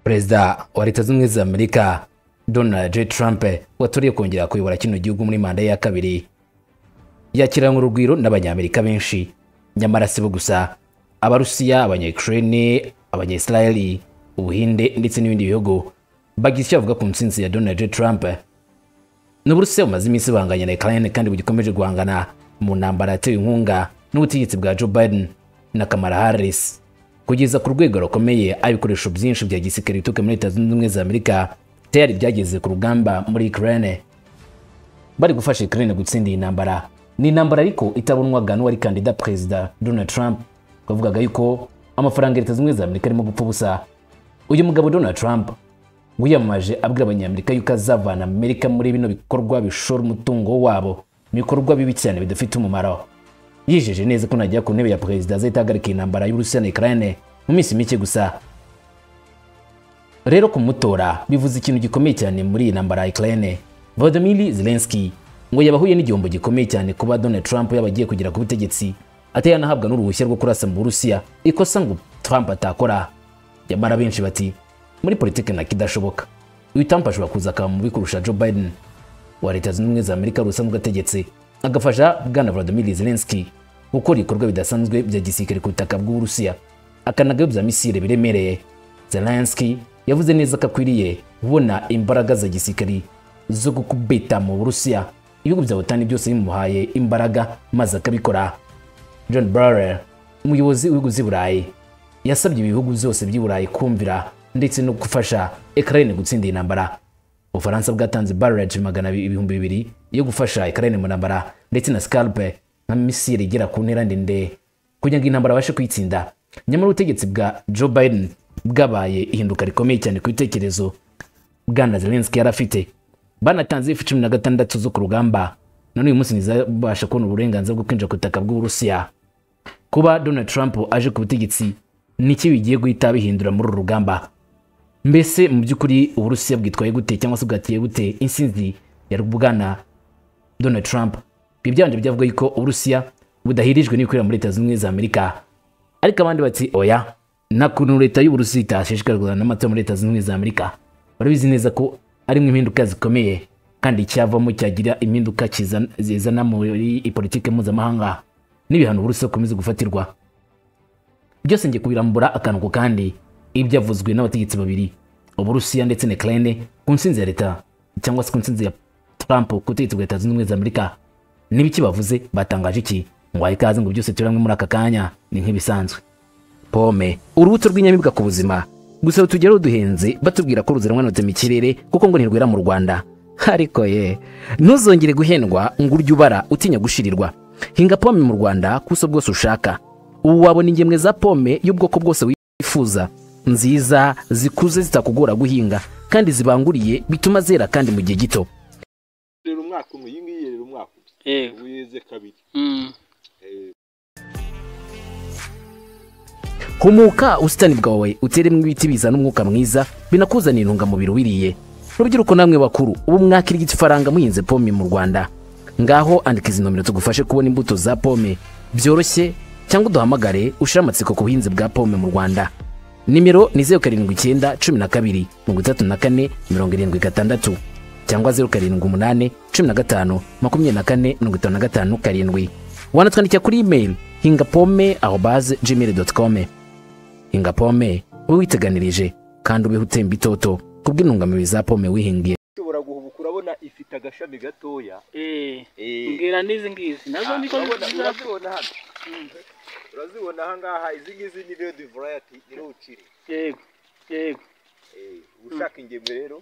perezida wa leta zunze ubumwe za amerika donald j trump waturiye kongera kuyobora kino gihugu muri manda ye ya kabiri yakiranywe urugwiro n'abanyamerika benshi nyamara si bo gusa abarusiya abanyakirene abanyayisirayeli ubuhinde ndetse n'ibindi bihugu bagize icyo bavuga ku ntsinzi ya donald j trump n'uburusiya bumaze iminsi banganya na ukraine kandi bugikomeje guhangana mu ntambara yatewe inkunga n'ubutegetsi bwa joe biden na kamala harris kugeza ku rwego rukomeye aho ibikoresho byinshi bya gisirikare bituruka muri leta zunze ubumwe za amerika tayari byageze ku rugamba muri ukraine bari gufasha ukraine gutsinda iyi ntambara ni intambara ariko itabonwaga n'uwari kandida perezida donald trump bavugaga yuko amafaranga leta zunze ubumwe za amerika arimo gupfa ubusa uyu mugabo donald trump wiyamamaje abwira abanyamerika yuko azavana amerika muri bino bikorwa bishora umutungo wabo mu bikorwa bibi cyane bidafite umumaro yijeje neza ko najya ku ntebe ya perezida azahita ahagarika intambara y'urusiya na ukraine mu minsi mike gusa rero kumutora bivuze ikintu gikomeye cyane muri iyi ntambara ya ukraine volodymyr zelensky ngo yabahuye n'igihombo gikomeye cyane kuba donald trump yaba agiye kugera ku butegetsi atayanahabwa n'uruhushya rwo kurasa mu burusiya ikosa ngo trump atakora nyamara benshi bati muri politiki na kidashoboka uyu Trump ashobora kuza akaba mubi kurusha Joe Biden wa leta zunze ubumwe za Amerika rusanzwe ategetse agafasha bwana Volodymyr Zelensky gukora ibikorwa bidasanzwe bya gisirikare ku butaka bw'Uburusiya akanagayobya misile biremereye Zelensky yavuze neza ko akwiriye kubona imbaraga za gisirikare zo gukubita mu Burusiya ibihugu bya OTAN byose bimuhaye imbaraga maze akabikora John Barrell umuyobozi w'ibihugu z'i Burayi yasabye ibihugu byose by'i Burayi kumvira ndetse no gufasha Ukraine gutsinda intambara Ufaransa bwatanze barrage magana ibihumbi bibiri yo gufasha Ukraine mu ntambara ndetse na scalpe nka misile igera ku ntera ndende kugira ngo intambara abashe kuyitsinda nyamara ubutegetsi bwa Joe Biden bwabaye ihinduka rikomeye cyane ku bitekerezo bwana Zelensky yari afite banatanze ifu cumi na gatandatu zo ku rugamba none uyu munsi ntizabasha kubona uburenganzira bwo kwinjira ku butaka bw'Uburusiya kuba Donald Trump aje ku butegetsi niki bigiye guhita bihindura muri uru rugamba mbese mu by'ukuri uburusiya bwitwaye gute cyangwa se bwatiye gute insinzi ya bwana donald trump ibi byanje byavuga yuko uburusiya budahirijwe n'ibikorera muri leta zunze ubumwe za amerika ariko abandi bati oya nta kuntu leta y'uburusiya itashishikarizwa n'amatora muri leta zunze ubumwe za amerika barabizi neza ko arimo impinduka zikomeye kandi icyavamo cyagira impinduka zizana muri politiki mpuzamahanga n'ibihano uburusiya bukomeza gufatirwa byose ngiye kubirambura akantu ku kandi ibyavuzwe n'abategetsi babiri uburusiya ndetse na ukraine ku nsinzi ya leta cyangwa se ku nsinzi ya trump ku butegetsi bwa leta zunze ubumwe za amerika n'ibiki bavuze batangaje iki ngo wahe ikaze ngo byose turi hamwe muri aka kanya ni nk'ibisanzwe pome urubuto rw'inyamibwa ku buzima gusa rutugeraho duhenze batubwira ko ruziranwanutse mu kirere kuko ngo ntirwera mu rwanda ariko ye ntuzongere guhendwa ngo urye ubara utinya gushirirwa hinga pome mu rwanda ku buso bwose ushaka ubu wabona ingemwe za pome y'ubwoko bwose wifuza nziza zikuze zitakugora guhinga kandi zibanguriye bituma zera kandi mu gihe gito rero umwaka umwe iyi ngiyi rero umwaka umwe yego ubu yeze kabiri humuka ubusitani bwawe uteremo ibiti bizana umwuka mwiza binakuzanira intungamubiri wiriye rubyiruko namwe bakuru ubu mwakirigita ifaranga muhinze pome mu rwanda ngaho andika izi nomero tugufashe kubona imbuto za pome byoroshye cyangwa uduhamagare ushire amatsiko ku buhinzi bwa pome mu rwanda nimero ni zeru karindwi icyenda cumi na kabiri mirongo itatu na kane mirongo irindwi gatandatu cyangwa zeru karindwi umunani cumi na gatanu makumyabiri na kane mirongo itanu na gatanu karindwi wanatwandikira kuri imeri hinga pome aho baze gmail doti kome hinga pome ube witeganirije kandi ubeho utemba itoto kubw'intungamubiri za pome wihingiye ushobora guhubuka urabona ifite agashami gatoya mbwira n'izi ngizi nazo niko urabona nziza urazibona hano urazibona aha ngaha izi ngizi ni redi varayati ni ruciri yego yego uba ushaka ingemwe rero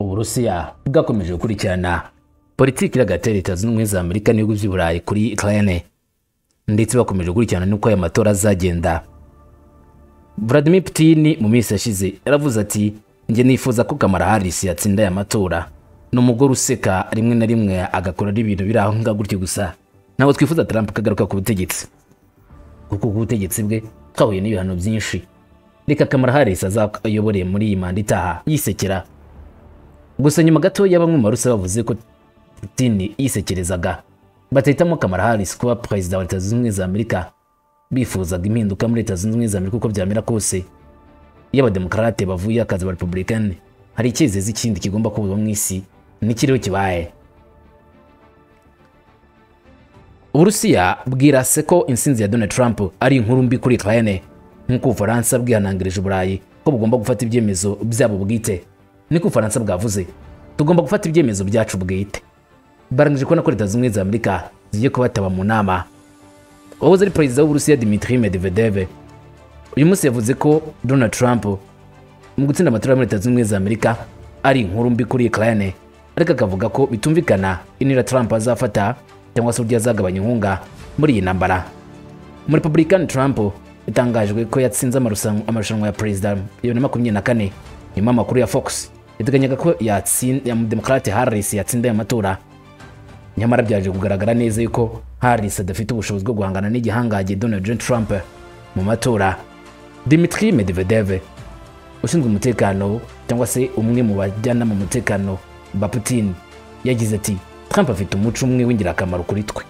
uburusiya bwakomeje gukurikirana politiki iragatera leta zunze ubumwe za amerika n'ibihugu by'i burayi kuri ukraine ndetse bakomeje gukurikirana n'uko aya matora azagenda vladimir putin mu minsi yashize yaravuze ati njye nifuza ko kamara harris yatsinda aya matora ni umugore useka rimwe na rimwe agakora n'ibintu biri aho ngaho gutyo gusa ntabwo twifuza trump ko agaruka ku butegetsi kuko ku butegetsi bwe twahuye n'ibihano byinshi reka kamara harris azayoboreye muri iyi manda itaha yisekera gusa nyuma gato ya bamwe mu barusa bavuze ko Putin yisekerezaga batahitamo kamara harris kuba perezida wa leta zunze ubumwe za amerika bifuzaga impinduka muri leta zunze ubumwe za amerika uko byamera kose iyo abademokarate bavuye akazi aba republicani hari icyizezi ikindi kigomba kubuzwa mu isi ntikiriho kibaye uburusiya bwirase ko insinzi ya donald trump ari inkuru mbi kuri ukraine nk'uko ubufaransa bwihanangirije uburayi ko bugomba gufata ibyemezo byabo bwite niko ubufaransa bwavuze tugomba gufata ibyemezo byacu bwite barangije kubona ko leta zunze ubumwe za amerika zigiye kubataba mu nama uwahoze ari perezida w'uburusiya dimitri medvedev uyu munsi yavuze ko donald trump mu gutsinda amatora muri leta zunze ubumwe za amerika ari inkuru mbi kuri ukraine ariko akavuga ko bitumvikana inira trump azafata cyangwa se uburyo azagabanya inkunga muri iyi ntambara muri republican trump yatangajwe ko yatsinze amarushanwa amarushanwa ya perezida bibiri na makumyabiri na kane nyuma amakuru ya fox yiteganyaga ko yatsin- ya demokarate harris yatsinda aya matora nyamara byaje kugaragara neza yuko harris adafite ubushobozi bwo guhangana n'igihangange donald J. trump mu matora dimitri medvedev ushinzwe umutekano cyangwa se umwe mu bajyanama mu mutekano ba putin yagize ati trump afite umuco umwe w'ingirakamaro kuri twe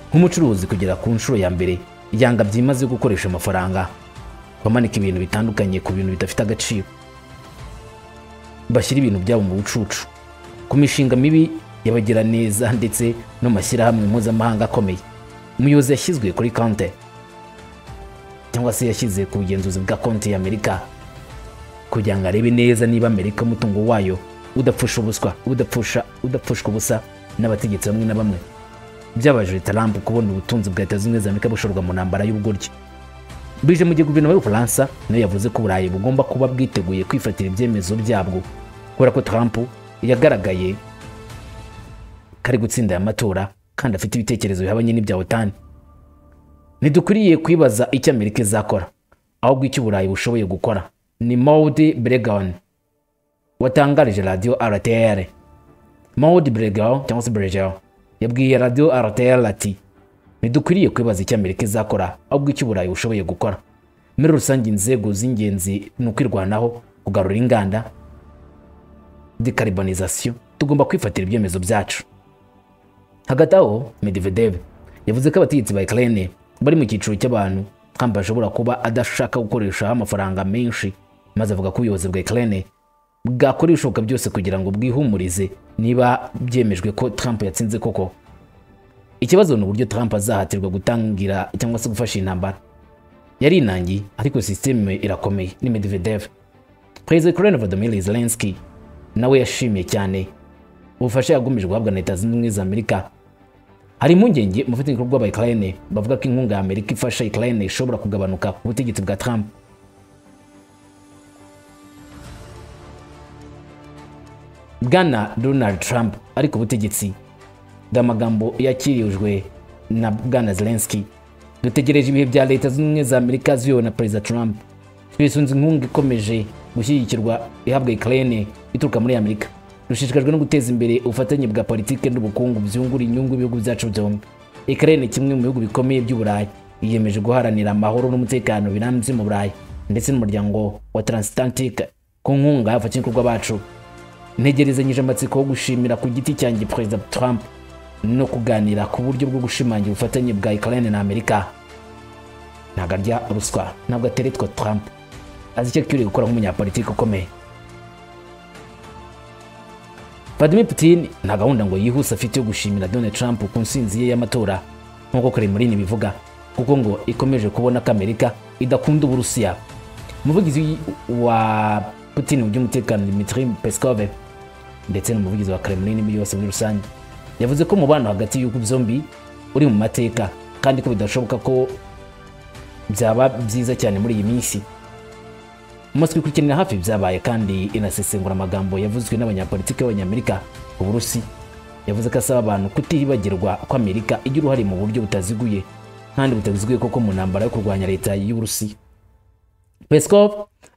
nk'umucuruzi kugera ku nshuro ya mbere yanga byimaze yo gukoresha amafaranga bamanika ibintu bitandukanye ku bintu bidafite agaciro bashyira ibintu byabo mu bucucu ku mishinga mibi y'abagiraneza ndetse no mu mashyirahamwe mpuzamahanga akomeye umuyobozi yashyizwe kuri konte cyangwa se yashyize ku bugenzuzi bwa konti y'amerika kugira ngo arebe neza niba amerika umutungo wayo udapfusha ubuswa udapfusha udapfushwa ubusa n'abategetsi bamwe na bamwe byabajije Trump kubona ubutunzi bwa leta zunze ubumwe za amerika bushorwa mu ntambara y'ubugoryi bije mu gihe guverinoma y'ubufaransa nayo yavuze ko uburayi bugomba kuba bwiteguye kwifatira ibyemezo byabwo kubera ko Trump yagaragaye ko ari gutsinda aya matora kandi afite ibitekerezo bihabanye n'ibya otani ntidukwiriye kwibaza icyo amerika izakora ahubwo icyo uburayi bushoboye gukora ni maudi bregan watangarije radiyo rtr maudi bregan cyangwa se bregan yabwiye radiyo rtr ati ntidukwiriye kwibaza icyo amerika izakora ahubwo icyo uburayi bushoboye gukora muri rusange inzego z'ingenzi ni ukwirwanaho kugarura inganda dekaribonizasiyo tugomba kwifatira ibyemezo byacu hagati aho medvedev yavuze ko abategetsi ba ukraine bari mu cyiciro cy'abantu trump ashobora kuba adashaka gukoresha amafaranga menshi maze avuga ko ubuyobozi bwa ukraine bwakora ibishoboka byose kugira ngo bwihumurize niba byemejwe ko trump yatsinze koko ikibazo ni uburyo trump azahatirwa gutangira cyangwa se gufasha intambara yari inangi ariko sisiteme irakomeye ni medvedev perezida wa ukraine vladimir zelensky nawe yashimiye cyane ubufasha yagomeje guhabwa na leta zunze ubumwe za amerika hari impungenge mu bafatanyabikorwa ba ukraine bavuga ko inkunga ya amerika ifasha ukraine ishobora kugabanuka ku butegetsi bwa trump bwana donald trump ari ku butegetsi dore amagambo yakirijwe na bwana zelensky dutegereje ibihe bya leta zunze ubumwe za amerika ziyobowe na perezida trump twisunze inkunga ikomeje gushyigikirwa ihabwa ukraine ituruka muri amerika dushishikajwe no guteza imbere ubufatanye bwa politiki n'ubukungu byungura inyungu y'ibihugu byacu byombi ukraine kimwe mu bihugu bikomeye by'uburayi yiyemeje guharanira amahoro n'umutekano birambye mu burayi ndetse n'umuryango wa transatlantique ku nkunga y'abafatanyabikorwa bacu ntegerezanyije amatsiko yo gushimira ku giti cyanjye perezida trump no kuganira ku buryo bwo gushimangira ubufatanye bwa ukraine na amerika ntabwo arya ruswa ntabwo ateretwa trump azi icyo akwiriye gukora nk'umunyapolitiki ukomeye vladimir putin nta gahunda ngo yihuse afite yo gushimira donald trump ku nsinzi ye y'amatora nk'uko kremlin bivuga kuko ngo ikomeje kubona ko amerika idakunda uburusiya umuvugizi wa putin mu by'umutekano dimitri peskov ndetse n'umuvugizi wa kremlin muri yose muri rusange yavuze ko umubano hagati y'ibihugu byombi uri mu mateka kandi ko bidashoboka ko byaba byiza cyane muri iyi minsi umunsi twikurikiranira hafi byabaye kandi inasesengura amagambo yavuzwe n'abanyapolitiki b'abanyamerika uburusi yavuze ko asaba abantu kutihibagirwa ko amerika igira uruhare mu buryo butaziguye kandi butaziguye koko mu ntambara yo kurwanya leta y'uburusi peskov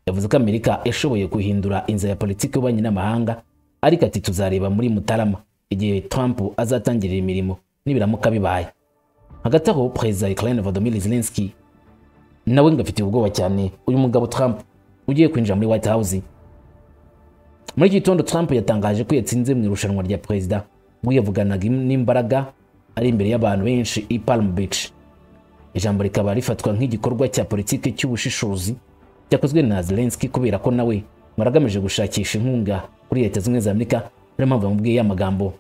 yavuze ko amerika yashoboye guhindura inzira ya politiki y'ububanyi n'amahanga ariko ati tuzareba muri mutarama igihe trump azatangirira imirimo nibiramuka bibaye hagati aho perezida wa ukraine vladimir zelensky nawe ngo afitiye ubwoba cyane uyu mugabo trump ugiye kwinjira muri white house muri iki gitondo trump yatangaje ko yatsinze mu irushanwa rya perezida ubwo yavuganaga n'imbaraga ari imbere y'abantu benshi i Palm Beach ijambo rikaba rifatwa nk'igikorwa cya politiki cy'ubushishozi cyakozwe na Zelensky kubera ko nawe mwaragamije gushakisha inkunga kuri leta zimwe za Amerika niyo mpamvu bamubwiye ya magambo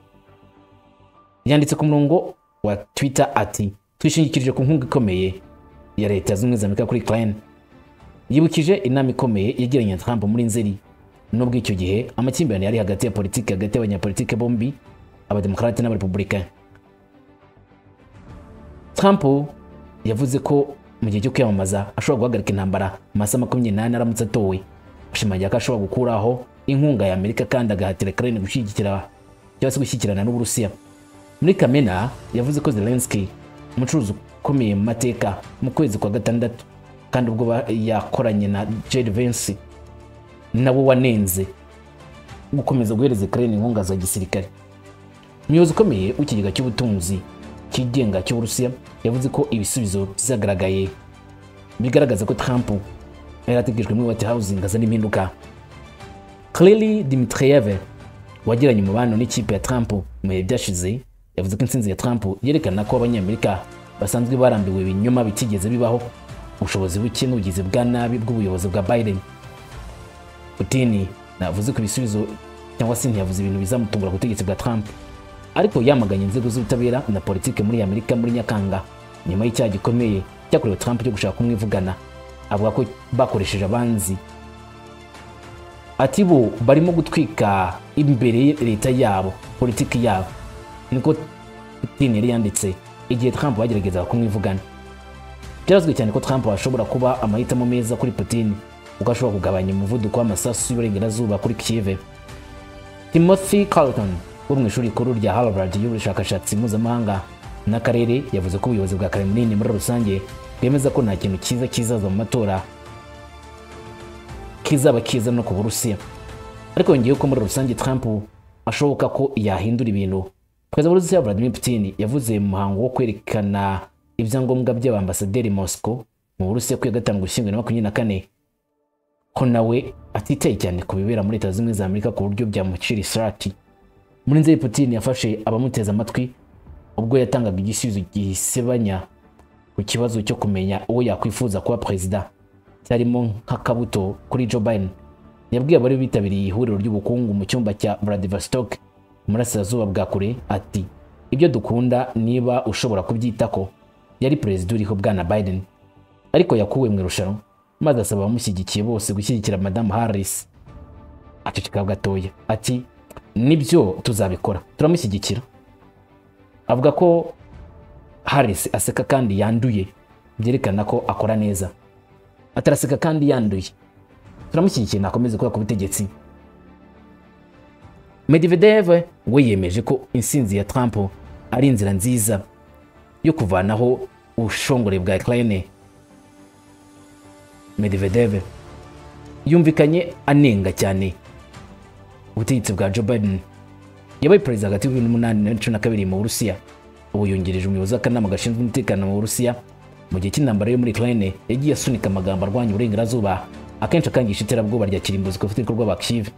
yanditse ku murongo wa Twitter ati twishingikirije ku nkunga ikomeye ya leta zimwe za Amerika kuri Ukraine yibukije inama ikomeye yagiranye na Trump muri Nzeri nubwo icyo gihe amakimbirane yari hagati ya politiki hagati y'abanyapolitike bombi abademokarate n'abarepublicain Trump yavuze ko mu gihe cyo kwiyamamaza ashobora guhagarika intambara mu masaha makumyabiri n'ane aramutse atowe ashimangira ko ashobora gukuraho inkunga ya Amerika kandi agahatira Ukraine gushyigikira cyangwa se gushyikirana n'Uburusiya muri Kamena yavuze ko Zelensky umucuruzi ukomeye mu mateka mu kwezi kwa gatandatu kandi ubwo ba- yakoranye na Jed Vance nabo wanenze gukomeza guhereza Ukraine inkunga za gisirikare umuyobozi ukomeye w'ikigega cy'ubutunzi cyigenga cy'uburusiya yavuze ko ibisubizo byagaragaye bigaragaza ko Trump yari ategerejwe muri White House azana impinduka Kelly Dmitrieve wagiranye umubano n'ikipe ya Trump mu bihe byashize yavuze ko intsinzi ya Trump yerekana ko abanyamerika basanzwe barambiwe ibinyoma bitigeze bibaho ubushobozi buke n'ubugizi bwa nabi bw'ubuyobozi bwa Biden Putin navuze ku ibisubizo cyangwa se ntiyavuze ibintu bizamutungura ku butegetsi bwa Trump ariko yamaganye inzego z'ubutabera na politike muri Amerika muri Nyakanga nyuma y'icyaha gikomeye cyakorewe Trump cyo gushaka kumwivugana avuga ko bakoresheje abanzi ati bo barimo gutwika imbere leta yabo politiki yabo niko Putin yari yanditse igihe Trump bageragezaga kumwivugana byarazwi cyane ko Trump ashobora kuba amahitamo meza kuri Putin kuko ashobora kugabanya umuvuduko w'amasasu y'uburengerazuba kuri Kiev Timothy Carlton wo mu ishuri rikuru rya Harvard y'ubushakashatsi mpuzamahanga n'akarere yavuze ko ubuyobozi bwa Kremlin muri rusange bwemeza ko nta kintu cyiza kizaza mu matora kizaba kiza no ku Burusiya ariko yongeyeho ko muri rusange Trump ashoboka ko yahindura ibintu Perezida wa Burusiya Vladimir Putin yavuze mu muhango wo kwerekana ibyangombwa by'abambasaderi Moscow mu Burusiya ku ya gatanu gushyingo na makumyabiri na kane ko nawe atitaye cyane ku bibera muri Leta Zunze Ubumwe za Amerika ku buryo byamucira isirati muri nzeri Putin yafashe abamuteze amatwi ubwo yatangaga igisubizo gisebanya ku kibazo cyo kumenya uwo yakwifuza kuba perezida cyarimo nk'akabuto kuri Joe Biden yabwiye abari bitabiriye ihuriro ry'ubukungu mu cyumba cya Vladivostok mu burasirazuba bwa kure ati ibyo dukunda niba ushobora kubyitako yari perezida uriho bwana Biden ariko yakuwe mu irushanwa maze asaba abamushyigikiye bose gushyigikira Madame Harris aceceka gatoya ati nibyo tuzabikora turamushyigikira avuga ko Harris aseka kandi yanduye byerekana ko akora neza ataraseka kandi yanduye turamushyigikiye nakomeze kuba ku butegetsi Medvedev we yemeje ko insinzi ya Trump ari inzira nziza yo kuvanaho ubushongore bwa Ukraine Medvedev yumvikanye anenga cyane ubutegetsi bwa Joe Biden yabaye perezida hagati ya 2008 na 2012 mu Burusiya ubu yungirije umuyobozi w'akanama gashinzwe umutekano mu Burusiya mu gihe cy'intambara yo muri Ukraine yagiye asunika amagambo arwanya uburengerazuba akenshi akangisha iterabwoba rya kirimbuzi ku bafite ibikorwa ba Kiev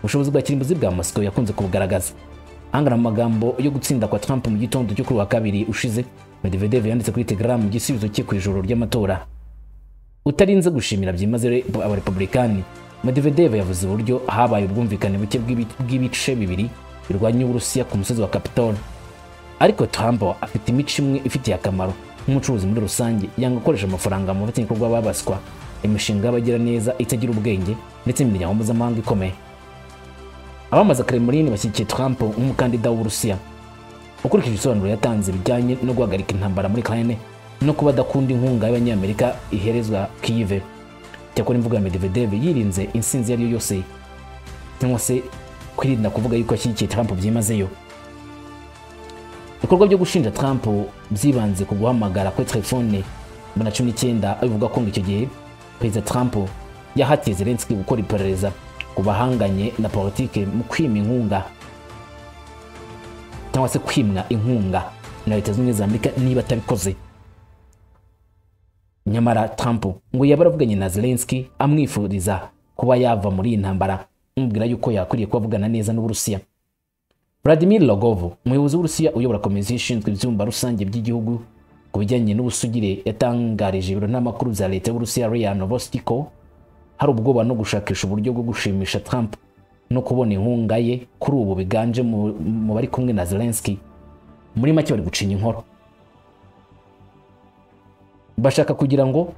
ubushobozi bwa kirimbuzi bwa Moscow yakunze kubugaragaza angana mu magambo yo gutsinda kwa Trump mu gitondo cyo kuri uwa kabiri ushize Medvedev yanditse kuri Telegram igisubizo cye ku ijoro ry'amatora utarinze gushimira byimazeyo abarepublikani Medvedev yavuze uburyo habaye ubwumvikane buke bw'ibi- bw'ibice bibiri birwanya uburusiya ku musozi wa Capitol ariko Trump afite imico imwe ifitiye akamaro nk'umucuruzi muri rusange yanga gukoresha amafaranga mu bafatanyabikorwa babaswa imishinga y'abagira neza itagira ubwenge ndetse n'imiryango mpuzamahanga ikomeye abamaza Kremlin bashyigikiye Trump nk'umukandida w'uburusiya ukurikije ibisobanuro yatanze bijyanye no guhagarika intambara muri Ukraine no kuba adakunda inkunga y'abanyamerika iherezwa Kiev cyakora imvugo ya Medvedev yirinze insinzi iyo ari yo yose cyangwa se kwirinda kuvuga yuko ashyigikiye Trump byimazeyo ibikorwa byo gushinja Trump byibanze ku guhamagara kwe telefone bibiri na cumi n'icyenda bivuga ko ngo icyo gihe perezida Trump yahatiye Zelensky gukora iperereza ku bahanganye na politike mu kwima inkunga cyangwa se kwimwa inkunga na leta zunze ubumwe za Amerika niba atabikoze nyamara Trump ngo yaba aravuganye na Zelensky amwifuriza kuba yava muri iyi ntambara amubwira yuko yakwiriye kuba avugana neza n'Uburusiya vladimir rogovo umuyobozi w'urusiya uyobora komisiyo ishinzwe ibyumba rusange by'igihugu ku bijyanye n'ubusugire yatangarije ibiro n'amakuru bya leta y'uburusiya ria novosti ko hari ubwoba no gushakisha uburyo bwo gushimisha trump no kubona inkunga ye kuri ubu biganje mu mu bari kumwe na zelenski muri make bari gucinya inkoro bashaka kugira ngo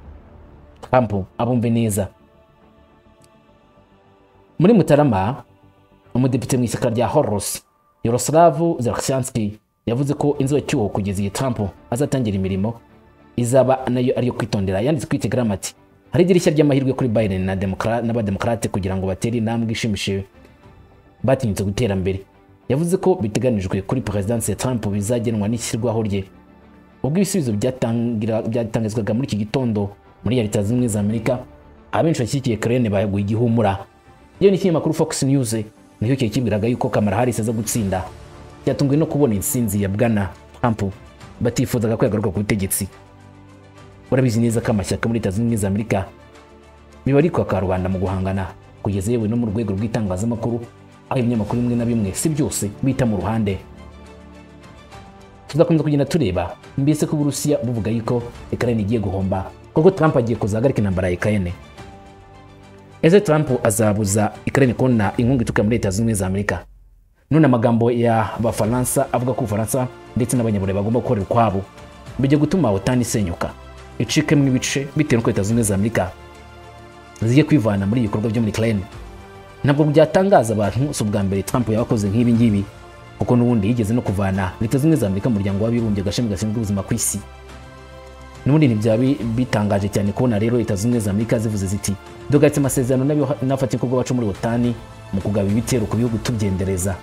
trump abumve neza muri mutarama umudepite mu ishyaka rya horos yaroslav zelensky yavuze ko inzu cyuho kugeza igihe trump azatangira imirimo izaba nayo ariyo kwitondera yanditse kuri telegram ati hari idirishya ry'amahirwe kuri biden na Democra- n'abademokarate kugira ngo batere intambwe ishimishije batinyutse gutera mbere yavuze ko biteganijwe kuri perezidansi ya trump bizagenwa n'ishyirwaho rye ubwo ibisubizo byatangira- byatangizwaga muri iki gitondo muri ya leta zimwe za amerika abenshi bashyigikiye kerene bayaguye igihumura iyo ni ikinyamakuru fox news nicyo kihe kibwiraga yuko kamara harisi aza gutsinda cyatunguwe no kubona insinzi ya bwana trump batifuzaga ko yagaruka ku butegetsi urabizi neza ko amashyaka muri leta zunze ubumwe za amerika biba ari kwaka rubanda mu guhangana kugeza yewe no mu rwego rw'itangazamakuru aho ibinyamakuru bimwe na bimwe si byose bita mu ruhande tuzakomeza kugenda tureba mbese ko uburusiya buvuga yuko ukraine igiye guhomba kuko trump agiye kuzahagarika intambara ya ukraine ese trump azabuza ukraine kubona inkunga ituruka muri leta zunze ubumwe za amerika none amagambo ya bafaransa avuga ko ubufaransa ndetse n'abanyaburayi bagomba gukorera ukwabo bijya gutuma otani isenyuka icikemo ibice bitewe n'uko leta zunze ubumwe za amerika zigiye kwivana muri ibikorwa byo muri ukraine ntabwo byatangaza abantu si ubwa mbere trump yabakoze nk'ibi ngibi kuko n'ubundi yigeze no kuvana leta zimwe za amerika mu muryango w'abibumbye agashami gashinzwe ubuzima ku isi n'ubundi ntibyaba bi- bitangaje cyane kubona rero leta zimwe za amerika zivuze ziti dugaritse amasezerano n'abafatanyabikorwa bacu muri otani mu kugaba ibitero ku bihugu tubyendereza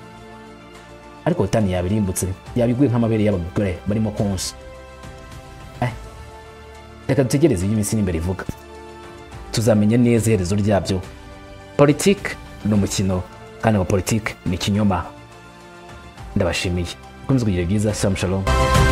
ariko otani yabirimbutse yabiguye nk'amabere y'abagore barimo konsa Eh, reka dutegereze ibyo iminsi n'imbere ivuga tuzamenya neza iherezo ryabyo politiki ni umukino kandi amapolitiki ni ikinyoma ndabashimiye mukomeze kugira byiza samu shalom